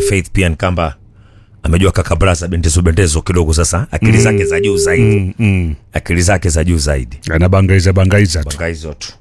Faith pia Nkamba amejua kakabraza bendezo bendezo kidogo sasa, akili zake za juu zaidi, Mm, mm. akili zake za juu zaidi, Anabangaiza bangaiza tu. banga hizo tu.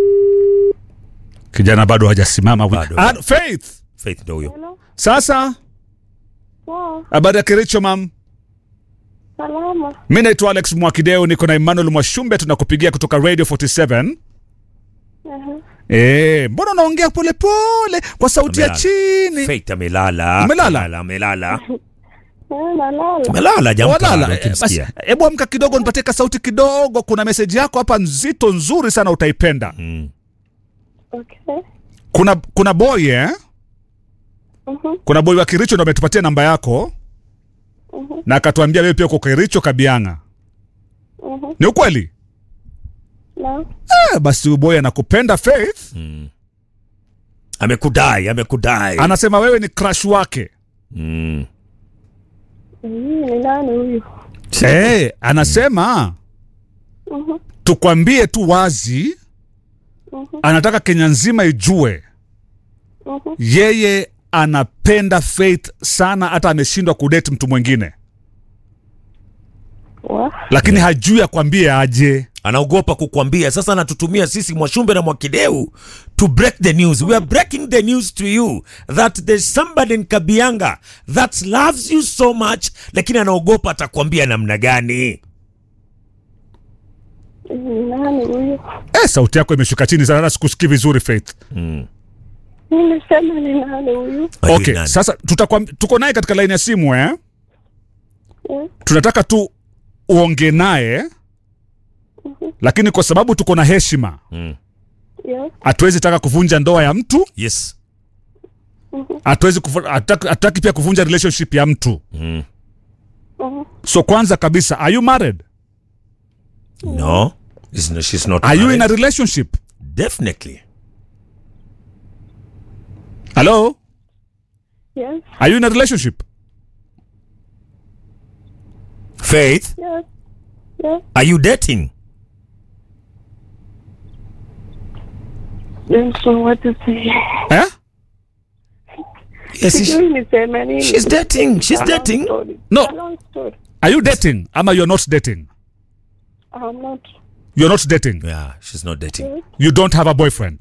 Kijana bado hajasimama. Bado. Ah, Faith. Faith ndio huyo. Hello. Sasa Poa. habari ya Kericho mam. Salama. Mi naitwa Alex Mwakideo, niko na Emmanuel Mwashumbe, tunakupigia kutoka Radio 47. Aha. Eh, mbona unaongea polepole kwa sauti ya Amelala. chini? Faith amelala. Umelala? Amelala, amelala. Eh, nalala. Amelala jamka. Walala. bado Eh, Basi ukimsikia. hebu amka kidogo, nipatie ka sauti kidogo. Kuna meseji yako hapa nzito nzuri sana, utaipenda. Mm. Okay. Kuna kuna boy eh? Mhm. Kuna boy wa Kericho ndo ametupatia namba yako Mhm. na akatuambia wewe pia uko Kericho Kabianga. Mhm. Ni ukweli? Na. Eh, basi huyu boy anakupenda Faith. Amekudai, amekudai. Anasema wewe ni crush wake. Mm. Hii ni nani huyu? Eh, anasema Mhm. tukwambie tu wazi, Mhm. anataka Kenya nzima ijue Mhm. yeye anapenda Faith sana, hata ameshindwa kudate mtu mwingine, Wa. lakini hajui akwambie aje. anaogopa kukwambia. Sasa anatutumia sisi Mwashumbe na Mwakideu to break the news. We are breaking the news to you that there's somebody in Kabianga that loves you so much, lakini anaogopa atakwambia namna gani. Hii ni nani huyu? Eh, sauti yako imeshuka chini sana, hata sikusikii vizuri Faith. Nilisema ni nani huyu? Wajui Okay, nani. sasa tutakwam, tuko naye katika laini ya simu eh? Eh, Tunataka tu uongee naye, lakini kwa sababu tuko na heshima, Mm. Yes. hatuwezi taka kuvunja ndoa ya mtu, Yes. hatuwezi kufu- hataki hataki pia kuvunja relationship ya mtu. Mm. Mhm. So kwanza kabisa, are you married? No. It's no, she's not Are you in a married. relationship? Definitely. Hello? Yes. Are you in a relationship? Faith, Yes. Yes. are you dating? Don't know what to say. Eh? Yes, Sijui niseme nini. she's dating. She's A long dating. story. No. A long story. Are you dating? Ama you're not dating? I'm not. You're not dating. Yeah, she's not dating. You don't have a boyfriend.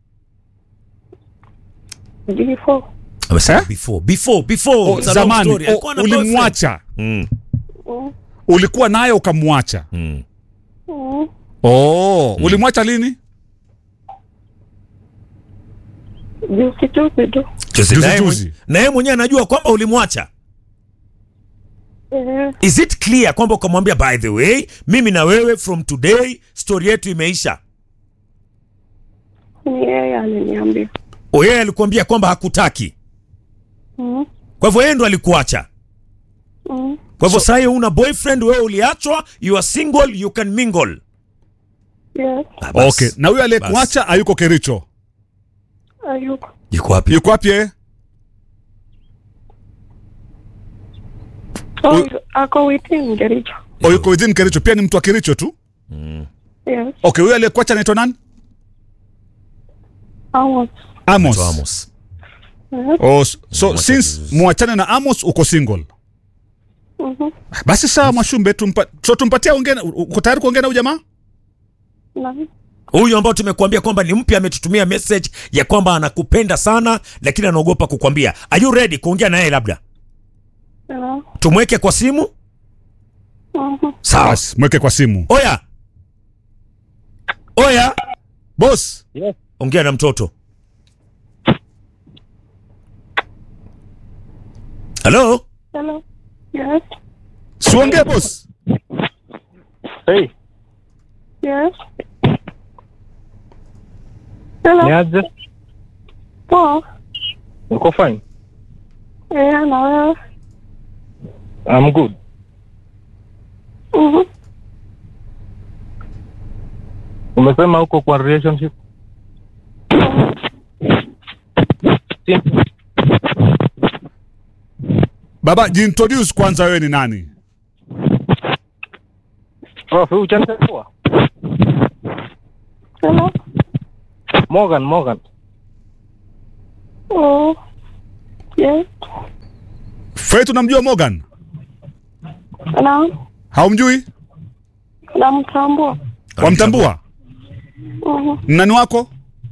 Before. Amesema Eh? before. Before, before. Oh, It's a long zamani story. oh, Alikuwa na boyfriend. ulimwacha, Mm. Mm. ulikuwa naye ukamwacha. Mm. Mm. Oh, ulimwacha lini? Juzi juzi tu. Juzi Juzi naye juzi. mwenye- na yeye mwenyewe anajua kwamba ulimwacha. Eh, Is it clear kwamba ukamwambia by the way, mimi na wewe from today story yetu imeisha? ni yeye aliniambia. O, yeye alikuambia kwamba hakutaki, Mm. kwa hivyo yeye ndo alikuacha. Mm. Kwa hivyo sasa una boyfriend, wewe uliachwa, you are single, you can mingle. Yes. Ah, bas. Okay, na huyo aliyekuacha hayuko Kericho. Ayuko. Yuko wapi? Yuko wapi yeye? Oh, ako within Kericho. O yuko within Kericho, pia ni mtu wa Kericho tu. Yes. Okay, huyo aliyekuacha anaitwa nani? Amos. Amos. To Amos. Yes. Oh, s- so Mwacha since vizuri. muachane na Amos uko single. Mhm. Basi sawa Mwashumbe, tumpa, so tumpatie ongea, uko tayari kuongea na huyu jamaa? Na. Huyu ambao tumekuambia kwamba ni mpya ametutumia message ya kwamba anakupenda sana lakini anaogopa kukwambia. Are you ready kuongea naye labda? Yeah. Tumweke kwa simu? Mhm. Sawa. Basi mweke kwa simu. Oya. Oya. Boss, Ongea na mtoto. Hello? Hello. Yes. siongee boss. Hey, Yes. Hello. niaje? Poa. Uko fine? Eh, na wewe? I'm good. Mhm. Umesema uko kwa relationship? Si- Baba, jiintroduce kwanza, wewe ni nani? Prof, huyu uchanitambua? Hello. Morgan, Morgan. Oh. Yes. Faith unamjua Morgan? Na Haumjui? namtambua. Wamtambua? Mhm. Nani wako?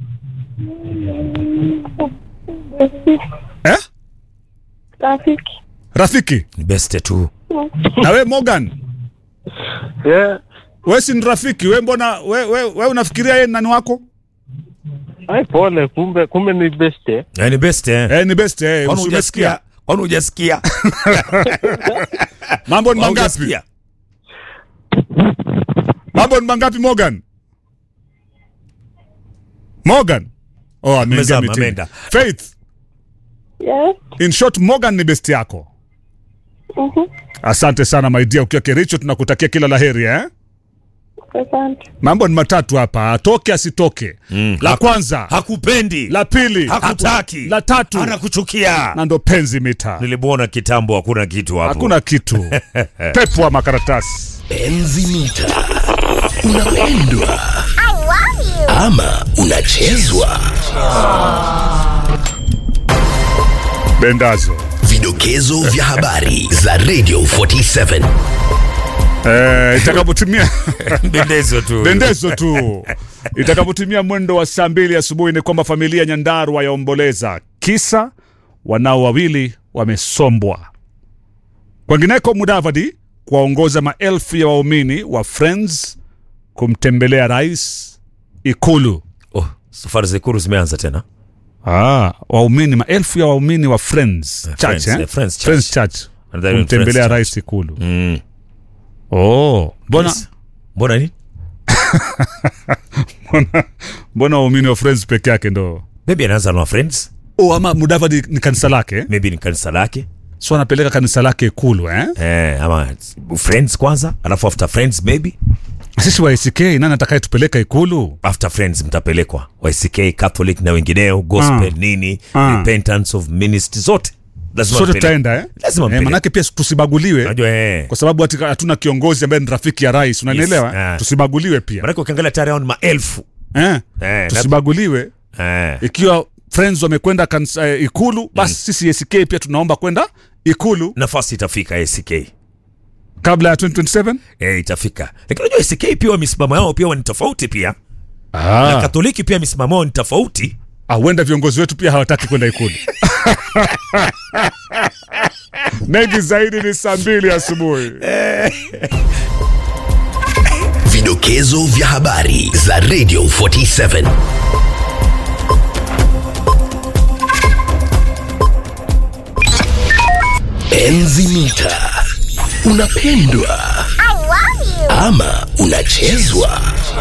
Eh? Rafiki. Rafiki. Ni beste tu. Na we Morgan, Yeah. we si ni rafiki, we mbona we, we, we unafikiria yeye ni nani wako? Ai, pole, kumbe kumbe ni beste. Eh, ni beste eh. Eh, ni best eh, Kwani usimesikia. hujasikia? Kwani hujasikia? Mambo ni mangapi? Hujasikia? Mambo ni mangapi Morgan? Morgan. Oh, ameingia Amezama, meeting. ameenda. Faith, Yes. in short Morgan ni best yako. Mhm. Asante sana my dear, ukiwa Kericho tunakutakia kila laheri eh? Asante. Mambo ni matatu hapa, atoke asitoke. Mm, La haku- kwanza, Hakupendi. la pili, Hakutaki. la tatu, Anakuchukia. na ndo penzi mita. Nilimuona kitambo hakuna kitu hapo. Hakuna kitu. Pepo wa makaratasi. Enzi mita unapendwa ama unachezwa. Bendazo. Vidokezo vya habari za Radio 47 Eh, itakapotimia Bendezo tu. bendezo tu. Itakapotimia mwendo wa saa mbili asubuhi ni kwamba familia Nyandarua yaomboleza kisa wanao wawili wamesombwa. Kwengineko, Mudavadi kuwaongoza maelfu ya waumini wa Friends kumtembelea rais Ikulu. Oh, safari za Ikulu zimeanza tena. Ah, waumini maelfu ya waumini wa Friends Eh, Church, Friends, eh? eh, Friends Church. Friends Church And then kumtembelea Friends rais Ikulu. Mm. Oh, mbona Yes. Mbona nini? mbona mbona waumini wa Friends peke yake ndo Maybe anaanza na friends. Oh, ama Mudavadi ni kanisa lake Maybe ni kanisa lake. so anapeleka kanisa lake Ikulu eh? Eh, ama friends kwanza, alafu after friends maybe. Sisi wa ACK nani atakayetupeleka Ikulu? After friends mtapelekwa. YCK, Catholic na wengineo, gospel Ah. nini, Ah. repentance of ministry zote. Lazima Sote mpeleke. tutaenda eh? Lazima eh, mpeleke. manake pia tusibaguliwe Unajua eh. kwa sababu hati- hatuna kiongozi ambaye ni rafiki ya rais, unanielewa? Yes, ah. Tusibaguliwe pia Maanake ukiangalia tayari hao ni maelfu. eh? Eh, Tusibaguliwe Eh. ikiwa Friends wamekwenda kanisa eh, Ikulu, basi sisi ACK pia tunaomba kwenda Ikulu Nafasi itafika ACK. kabla ya 2027. Eh, itafika. Lakini unajua ACK pia misimamo yao pia ni tofauti pia. Na Ah, Katoliki pia misimamo yao ni tofauti. ah, huenda viongozi wetu pia hawataki kwenda Ikulu. Mengi zaidi ni saa mbili asubuhi. Vidokezo vya habari za Radio 47 Enzi mita unapendwa ama unachezwa.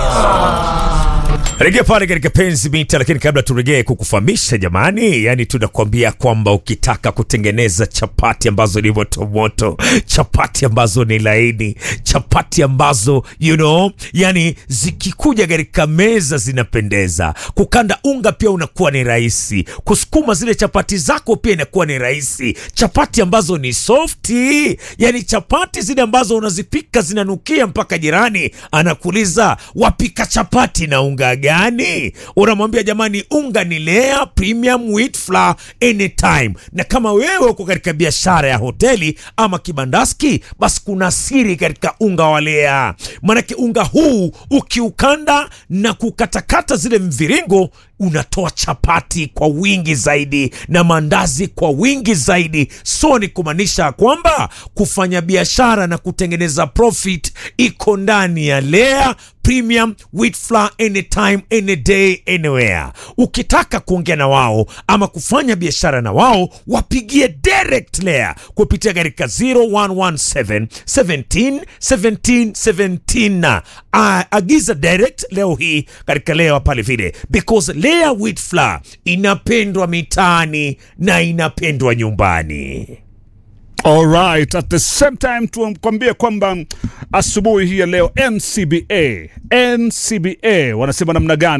Rejea pale katika penzi mita, lakini kabla turejee kukufahamisha jamani, yani tunakwambia kwamba ukitaka kutengeneza chapati ambazo ni motomoto, chapati ambazo ni laini, chapati ambazo you know, yani zikikuja katika meza zinapendeza, kukanda unga pia unakuwa ni rahisi, kusukuma zile chapati zako pia inakuwa ni rahisi, chapati ambazo ni softi, yani chapati zile ambazo unazipika zinanukia mpaka jirani anakuuliza wapika chapati na unga gani? Unamwambia jamani, unga ni Lea Premium Wheat Flour anytime. Na kama wewe uko katika biashara ya hoteli ama kibandaski, basi kuna siri katika unga wa Lea, maanake unga huu ukiukanda na kukatakata zile mviringo unatoa chapati kwa wingi zaidi na mandazi kwa wingi zaidi. So ni kumaanisha kwamba kufanya biashara na kutengeneza profit iko ndani ya Lea Premium Wheat Flour anytime any day anywhere. Ukitaka kuongea na wao ama kufanya biashara na wao, wapigie direct Lea kupitia katika 0117 17 17 17 na Ah, agiza direct leo hii katika Lea pale vile because Lea Wheat Flour inapendwa mitaani na inapendwa nyumbani. Alright, at the same time tukwambie kwamba asubuhi hii ya leo NCBA NCBA wanasema namna gani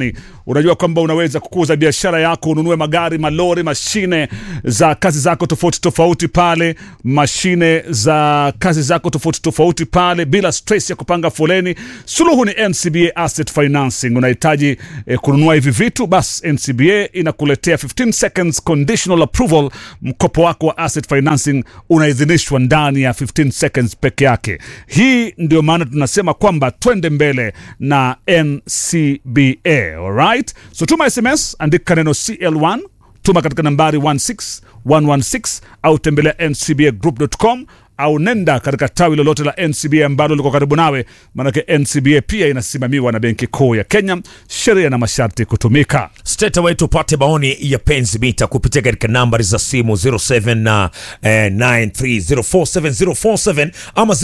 unajua kwamba unaweza kukuza biashara yako, ununue magari, malori, mashine za kazi zako tofauti tofauti pale, mashine za kazi zako tofauti tofauti pale, bila stress ya kupanga foleni. Suluhu ni NCBA Asset Financing. Unahitaji eh, kununua hivi vitu, bas NCBA inakuletea 15 seconds conditional approval. Mkopo wako wa asset financing unaidhinishwa ndani ya 15 seconds peke yake. Hii ndio maana tunasema kwamba twende mbele na NCBA. Alright, so tuma SMS, andika neno CL1 tuma katika nambari 16116 au tembelea ncbagroup.com au nenda katika tawi lolote la NCBA ambalo liko karibu nawe, maanake NCBA pia inasimamiwa na Benki Kuu ya Kenya, sheria na masharti kutumika. straight away tupate maoni ya penzi mita kupitia katika nambari za simu 07 na eh, 9304704 ama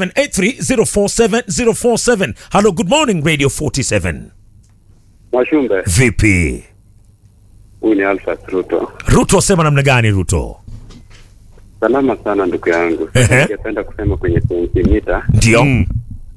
0783047047 hello good morning radio 47 Mwashumbe, vipi huyu ni Alfa Ruto. ruto asema namna gani ruto Salama sana ndugu yangu. Ehe. Ningependa kusema kwenye sentimita, ndio Mm.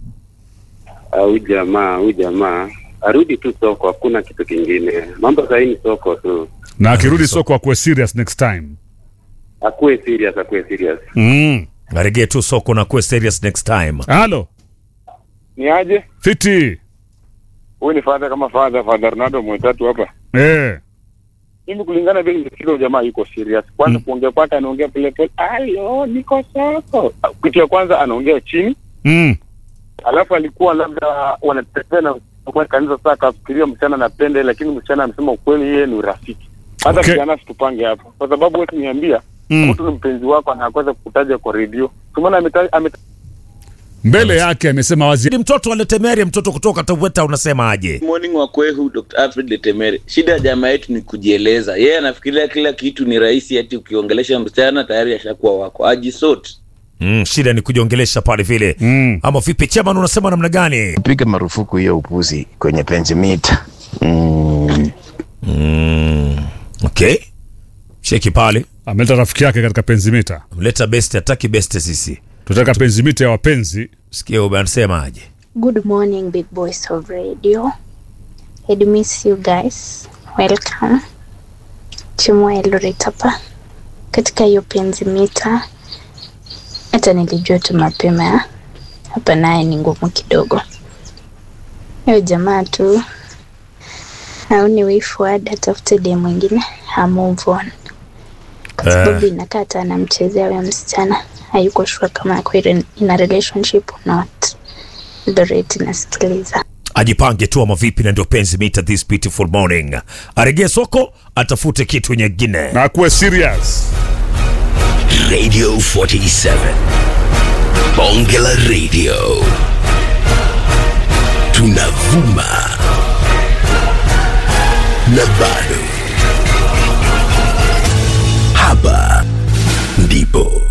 huyu jamaa huyu jamaa arudi tu soko, hakuna kitu kingine. Mambo sahii ni soko tu, Na akirudi soko akuwe serious next time. akuwe serious, akuwe serious. Mm. aregee tu soko na kuwe serious next time Halo, Ni aje? fiti. Huyu ni father kama father, father Ronaldo mwetatu hapa. Eh. Mimi kulingana vile nimesikia huyu jamaa yuko serious. Kwanza kuongea kwake anaongea pole pole. Ayo, niko soko. Kitu ya kwanza anaongea chini, Mm. alafu alikuwa labda wanatembea na kwa kanisa saa akafikiria msichana anapenda, lakini msichana amesema ukweli, yeye ni urafiki. Hata Okay. vijana situpange hapo, kwa sababu wewe niambia Mm. mtu ni mpenzi wako anakosa kukutaja kwa redio. Tumeona ameta ameta Mbele yake amesema wazi. Ni mtoto aletemeria mtoto kutoka taweta unasema aje morning wa kwehu Dr. Alfred Letemere. Shida ya jamaa yetu ni kujieleza. Yeye anafikiria kila kitu ni rahisi, ati ukiongelesha msichana tayari ashakuwa wako. Ajisort. mm, shida ni kujiongelesha pale vile Mm. ama vipi chairman unasema namna gani piga marufuku hiyo upuzi kwenye pensimita mm. mm, okay cheki pale Ameleta rafiki yake katika penzimita. mleta best hataki best sisi Tutaka penzimita ya wapenzi. sikia anasema aje Good morning, big boys of radio. I'd miss you guys. Welcome. Chimwa Eldoret hapa katika hiyo penzi mita. Hata nilijua tu mapema hapa, naye ni ngumu kidogo. Hiyo jamaa tu aone way forward, atafute dem mwingine, ha move on, kwa sababu inakaa hata anamchezea huyo msichana, hayuko sure kama ako in in a relationship or not. Eldoret nasikiliza. ajipange tu ama vipi na ndio penzi mita this beautiful morning aregee soko atafute kitu nyingine Na akuwe serious. Radio 47. Bonge la Radio. Tunavuma. Na bado. Hapa ndipo